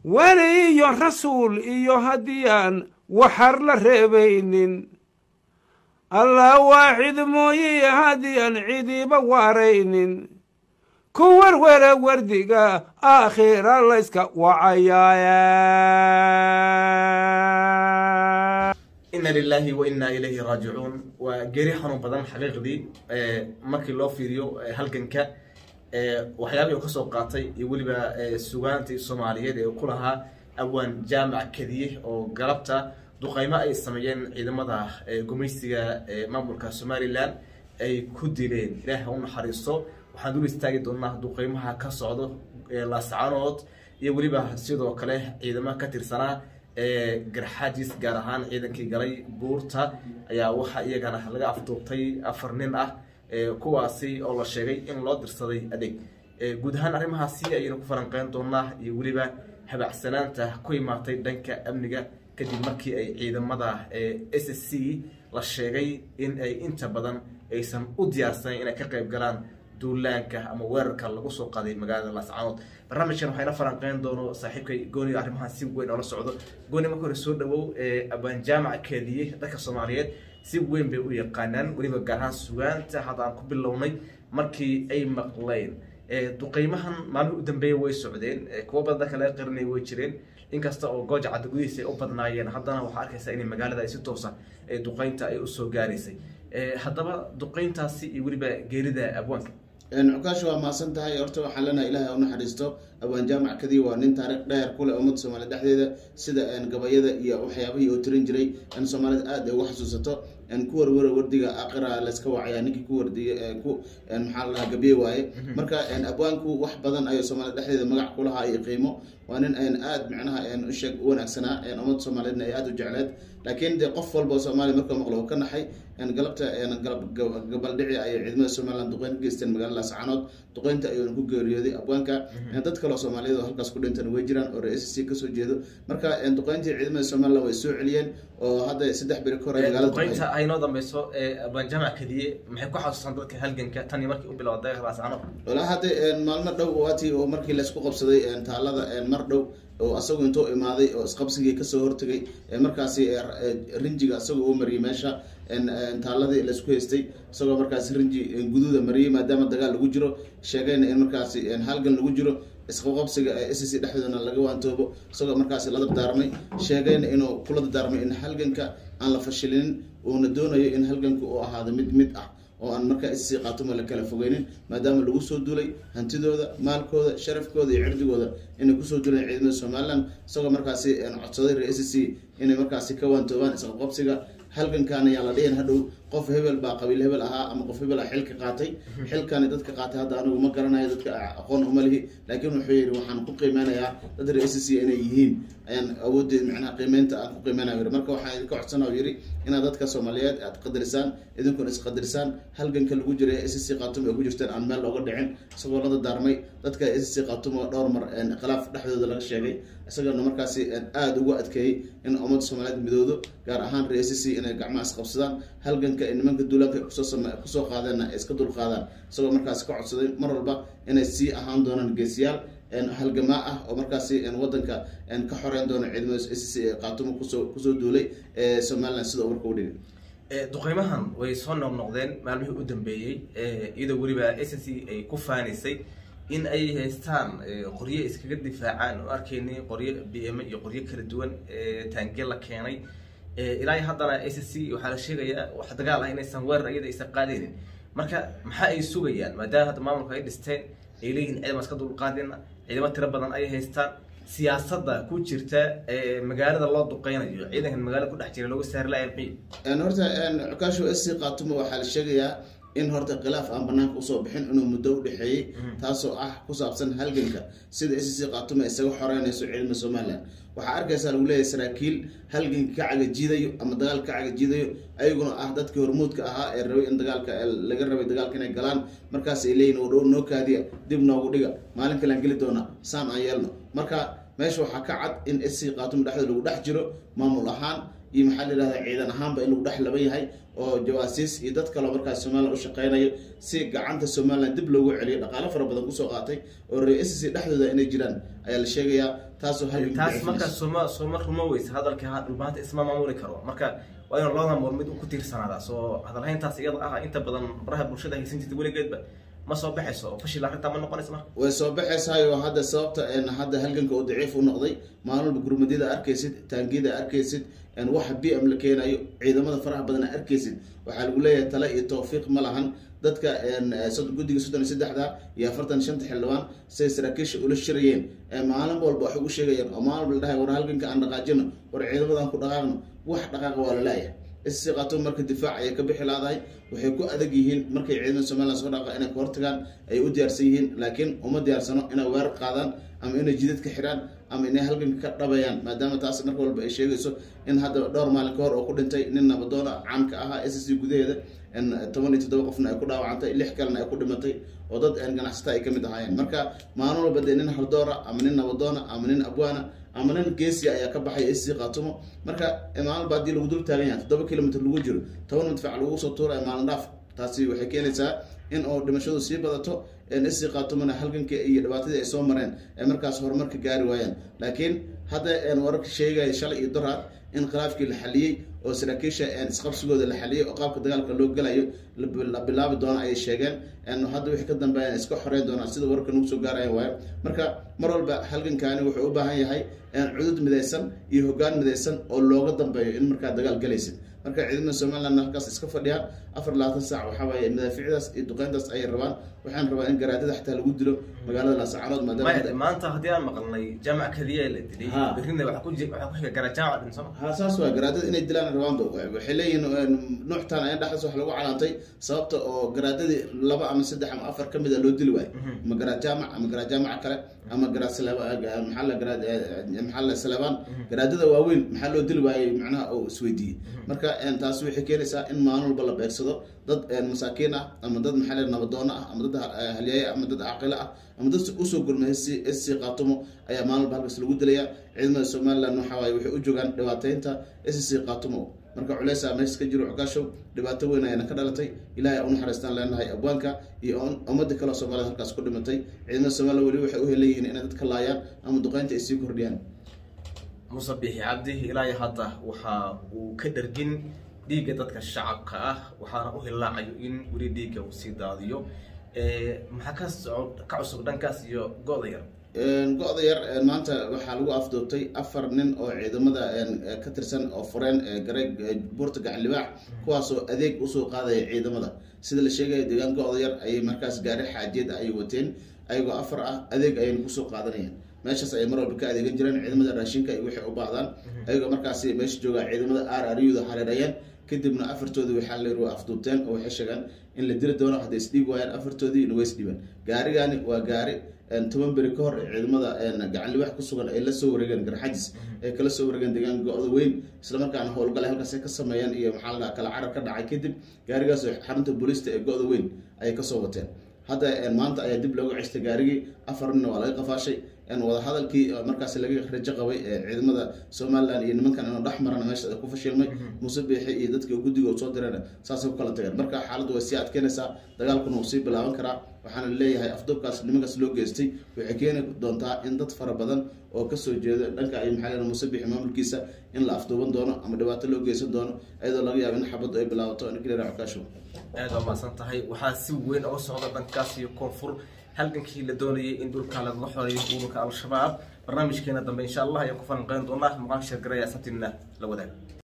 weli iyo rasuul iyo haddii aan waxar la reebaynin allah waaxid mooye haddii aan cidiiba waaraynin ku werwera wardiga aakhira layska wacayaaya ina lilahi wa inaa ilayhi raajicuun waa geeri xanuun badan xaqiiqdii markii loo fiiriyo halganka waxyaabihii u ka soo qaatay iyo weliba sugaantii soomaaliyeed ee ku lahaa awaan jaamac kadiye oo galabta duqaymo ay sameeyeen ciidamada gumaysiga maamulka somalilan ay ku dileen ilaah ha u naxariisto waxaan dul istaagi doonaa duqaymaha ka socdo laascanood iyo weliba sidoo kale ciidamaha ka tirsanaa garxaajis gaar ahaan ciidankii galay buurta ayaa waxaa iyagana laga afduubtay afar nin ah kuwaasi oo la sheegay in loo dirsaday adeeg guud ahaan arrimahaasi ayaynu ku falanqeyn doonaa iyo weliba habacsanaanta ku imaatay dhanka amniga kadib markii ay ciidamada s c la sheegay in ay inta badan aysan u diyaarsanayn inay ka qayb galaan duulaanka ama weerarka lagu soo qaaday magaalada laascanood barnaamijkan waxayna falanqeyn doono saaxiibkay gooniga arrimahan si weyn oola socdo gooni marka hore soo dhawow abaan jaamac keediye dadka soomaaliyeed si weyn bay u yaqaanaan weliba gaar ahaan sugaanta hadda aan ku bilownay markii ay maqleen duqeymahan maalmihi u dambeeya way socdeen kuwo badan dadka laga qarinaya way jireen inkasta oo gooja cadda gudihiisa ay u badnaayeen haddana waxaa arkaysaa inay magaalada ay si toosa duqeynta ay usoo gaaraysay haddaba duqeyntaasi iyo weliba geerida abwaanka cukaasha waa mahadsan tahay horta waxaan leenahay ilahay u naxariisto abaan jaamac kadiya waa nin taariikh dheer ku leh ummadda soomaaliyed dhexdeeda sida gabayada iyo waxyaabihii uu tirin jiray in soomaalida aada ay uga xasuusato ku warwara wardiga aqira layska wacaya ninkii ku wardiya ku maxaa ladaha gabiye waaye marka abwaanku wax badan ayuu soomaaliyed dhexdeeda magac kulahaa iyo qiimo waa nin aada micnaha usheeg u wanaagsanaa ummadda soomaaliyeedna ay aada u jecleed laakiin dee qof walba oo soomaaliya markuu maqlo uu ka naxay galabta gabaldhici ayay ciidamada somalilan duqeyn ka geysteen magaalada laascanood duqeynta ayuuna ku geeriyooday abwaanka dad kaleo soomaaliyeed oo halkaas ku dhintan way jiraan oo re c kasoo jeedo marka duqeyntii ciidamada somalilan way soo celiyeen oo hadda saddex beri ka hore magaalada duqeynta ay noo dambeyso abaan jaamac kadiye maxay ku xasuusaan dadka halganka tan iyo markii u bilowday laascanood walaa hadda maalmo dhow waatii oo markii laysku qabsaday taalada mar dhow oo asagu intuu imaaday oo isqabsigii kasoo hortegay markaasi rinjiga isagoo u mariyay meesha taaladii laysku haystay isagoo markaasi rinji guduuda mariyay maadaama dagaal lagu jiro sheegayna in markaasi halgan lagu jiro isqabqabsiga s c dhexdoodana laga waantoobo isagoo markaasi la dardaarmay sheegayna inuu kula dardaarmay in halganka aan la fashilinin uuna doonayo in halganka uu ahaado mid mid ah oo aan markaa sc qaatuma la kala fogeynin maadaama lagu soo duulay hantidooda maalkooda sharafkooda iyo cirdigooda inay kusoo duuleen ciidamada somalilan isagoo markaasi codsaday re s c inay markaasi ka waantoobaan isqabqabsiga halgankan ayaa la dhihin hadhow qof hebel baa qabiil hebel ahaa ama qof hebel a xilka qaatay xilkani dadka qaatay hadda anigu ma garanayo dadka aqoon uma lihi laakiin wuxuu yidhi waxaan ku qiimeynayaa dad re s c inay yihiin ayaan awoodeed macnaha qiimeynta aan ku qiimeynaya yiri marka waxaan idinka codsana yidhi inaad dadka soomaaliyeed aad qadarisaan idinkuna isqadarisaan halganka lagu jiray s c khatum ay ku jirteen aan meel looga dhicin isagoo la dardaarmay dadka s c khatum oo dhowr mar khilaaf dhexdooda laga sheegay isagoona markaasi aada ugu adkeeyey in ummadda soomaaliyeed midoodo gaar ahaan re s c inay gacmaha isqabsadaan halganka nimanka duulaanka kusoo qaadeenna ay iska dulqaadaan isagoo markaasi ka codsaday mar walba inay sii ahaan doonaan geesiyaal halgamaa ah oo markaasi wadanka ka xoreyn doona ciidamada s c ee qaatumo kusoo kusoo duulay ee somalilan sida warka u dhigay duqeymahan way soo noqnoqdeen maalmihii u dambeeyey iyadoo weliba s c ay ku faanaysay in ay haystaan qoryo iskaga difaacaan oo arkaynay qoryo b m iyo qoryo kala duwan taange la keenay ilaa haddana s c waxaa la sheegayaa wax dagaal ah inaysan weerar iyada aysan qaadaynin marka maxaa ay sugayaan maadaama hadda maamulka ay dhisteen ay leeyihin ciidama iska dulqaadina ciidamo tiro badan ay haystaan siyaasadda ku jirta magaalada loo duqeynayo ciidankan magaalada ku dhex jira looga saari laaya maxay horta cukaasho s c qaatumo waxaa la sheegayaa in horta khilaaf aan banaanka usoo bixin inuu muddo u dhexeeyey taasoo ah ku saabsan halganka sida s c qaatumo isaga xoreynayso ciidamada somalilan waxaa arkaysaa lagu leeyahay saraakiil halganka ka cagajiidayo ama dagaalka ka cagajiidayo ayaguna ah dadkii hormuudka ahaa ee rabay in dagaalka laga rabay dagaalka inay galaan markaas ay leeyihin o dhow noo kaadiya dib noogu dhiga maalin kalean geli doona saan aan yeelno marka meesha waxaa ka cad in s c qaatumo dhexdooda lagu dhex jiro maamul ahaan iyo maxaa la yihahda ciidan ahaanba in lagu dhex laban yahay oo jawaasiis iyo dad kaleo markaas somalilan u shaqeynayo si gacanta somalilan dib loogu celiyo dhaqaalo fara badan kusoo qaatay oo re s c dhexdooda inay jiraan ayaa la sheegayaa taasoo hal taas marka sooma sooma rumo weysa hadalka ha dhulbaanta isma maamuli karo marka waa inuu labada moor mid ku tiirsanaada soo hadalhayntaas iyada ah inta badan baraha bulshada haysan jirta weligeedba ma soo baxayso oo fashil arrintaa ma noqonaysa marka way soo baxaysayo hadda sababta een hadda halganka uu daciif u noqday maalin walba gurmadyada arkaysid taangiyada arkaysid een waxa b m la keenayo ciidamada faraha badan arkaysid waxaa lagu leeyahay tale iyo tawfiiq ma lahan dadka een sod- guddiga soddon iyo saddexda iyo afartan iyo shanta xildhibaan siday saraakiisha ula shirayeen ee maalin walba waxay ugu sheegayeen oo maalin walba la dhahay war halganka aan dhaqaajino war ciidamadan ku dhaqaaqno wax dhaqaaqa waa la leeyahay issi qaato marka difaac ayay ka bixi laadahay waxay ku adag yihiin markay ciidamada somaliland soo dhaqa inay ka hortagaan ay u diyaarsan yihiin laakiin uma diyaarsano inay weerar qaadaan ama inay jidad ka xidhaan ama inay halganka ka dhabayaan maadaama taas marka walba ay sheegayso in hadda dhowr maalin ka hor oo ku dhintay nin nabadoona caamka ahaa s c gudaheeda in toban iyo toddoba qofna ay ku dhaawacantay lix kalena ay ku dhimatay oo dad een ganacsata ay ka mid ahaayeen marka maalin walba dee nin haldoora ama nin nabadoona ama nin abwaana ama nin geesiya ayaa ka baxay sc qaatumo marka maalin walba haddii lagu dul taagan yahay toddoba kilomitr lagu jiro toban madfac lagu soo tuuraya maalin dhaaf taasi waxay keenaysaa in oo dhimashadu sii badato sc qaatumona halganka iyo dhibaatadii ay soo mareen ay markaas horumarka gaari waayaan laakiin hadda een wararka sheegaya shalay iyo doraad in khilaafkii la xaliyey oo saraakiisha een isqabsigooda la xaliyey oo qaabka dagaalka loo gelayo la bil- la bilaabi doono ayay sheegeen een hadda wixii ka dambeeya iska xoreyn doonaan sida wararka nagu soo gaaraya waayo marka mar walba halgankaani wuxuu u baahan yahay een cudud midaysan iyo hoggaan midaysan oo looga dambeeyo in markaa dagaal galaysid marka ciidamada somaliland halkaas iska fadhiyaan afar iyo labaatan saac waxaa waaye madaafiicdaas iyo duqeyntaas ayay rabaan waxaan rabaa in garaadada xataa lagu dilo magaalada laascaanood maadaama maya hadda- maanta haddii aan maqalnay jaamac kadiya la dilay Ha. berrina waxaa ku ji- waxaa ku xiga gara jaamac dhin sooma ha saas waa garaadada inay dilaan rabaanba waxay leeyihiin nuuctaan ayan dhexdaas wax lagu calaantay sababta oo garaadadii laba ama saddex ama afar ka mida loo dili waayo ama garaad jaamac ama garaad jaamaca kale ama garaad saleba- maxaa la garaad maxaa la salebaan garaadada waaweyn maxaa loo dili waayey macnaha oo isweydiiyey marka een, taasi waxay keenaysaa in maalin walba la beegsado dad een, masaakiin ah ama dad maxaa la nabadoono ah ama dad ha- halyeeye ama dad caaqilo ah ama dad usoo gurma sc qaatumo ayaa maalin walba halkaas lagu dilaya ciidamada somaliland waxa waaye waxay u joogaan dhibaateynta sc qaatumo marka culeysa meesha ka jiro cukaashow dhibaato weyn ayaana ka dhalatay ilaahay u naxariistaan leenahay abwaanka iyo um- ummadda kale oo soomaalida halkaas ku dhimatay ciidamada somaliland weli waxay u heleyihiin inay dadka laayaan ama duqeynta ay sii kordhiyaan muuse bixi cabdi ilaa iyo hadda waxa uu ka dhargin dhiigga dadka shacabka ah waxaana u hilaacayo in weli dhiigga uu sii daadiyo Eh, maxaa ka socod ka cusub dhankaas iyo go-da yar Een, go-da yar een, maanta waxaa lagu afduubtay afar nin oo ciidamada een, eh, ka tirsan oo fureen ee gareeg ee buurta gacan libaax kuwaasoo adeeg usoo qaadaya ciidamada sida la sheegaya deegaan go-da yar ayay markaas gaari xaajeed ayay wateen ayagoo afar ah adeeg ayayna kusoo qaadanayaan meeshaas ayay mar walba ka adeegan jireen ciidamada raashinka iyo waxay u baahdaan ayagoo markaasi meesha joogaa ciidamada r r u da hareerayeen kadibna afartoodii waxaa la yidhi afduubteen oo waxay sheegaan in la dili doono hadday isdhiib waayaan afartoodii in way isdhiibaan gaarigani waa gaari een, toban beri ka hor ee ciidamada een, gacan libax ku sugan ay la soo wareegeen garxajis ay kala soo wareegeen deegaan go-da weyn islamarkaana howlgale halkaas ay ka sameeyeen iyo maxaa la dhahaa kala carar ka dhacay kadib gaarigaas oo xarunta booliista ee go-da weyn ayay kasoo wateen hadda een, maanta ayaa dib looga cestay gaarigii afar nina waa laga qafaashay een, wadahadalkii oo markaas laga rajo qabay ee ciidamada somaliland iyo nimankan inuu dhex marana meesha ku fashilmay muuse biixi iyo dadka guddiga uu soo direen saasay ku kala tageen marka xaaladdu way sii adkeynaysaa dagaalkuna wuu sii bilaaban karaa waxaana leeyahay afduubkaas nimankaas loo geystay waxay keeni doontaa in dad fara badan oo kasoo jeeda dhanka ay maxaa leedahay muuse biixi maamulkiisa in la afduuban doono ama dhibaato loo geysan doono iyadoo laga yaabo in xabaddu ay bilaabato nikleera cukaasho aad waa mahadsan tahay waxaa si weyn uga socda dhankaas iyo koonfur halgankii la doonayay in dhulka lagaga xoreeyo ururka al-shabaab barnaamijkeena dambe insha allah ayaan ku falanqeyn doonaa muuqaalka sheergaraya sabtiina la wadaag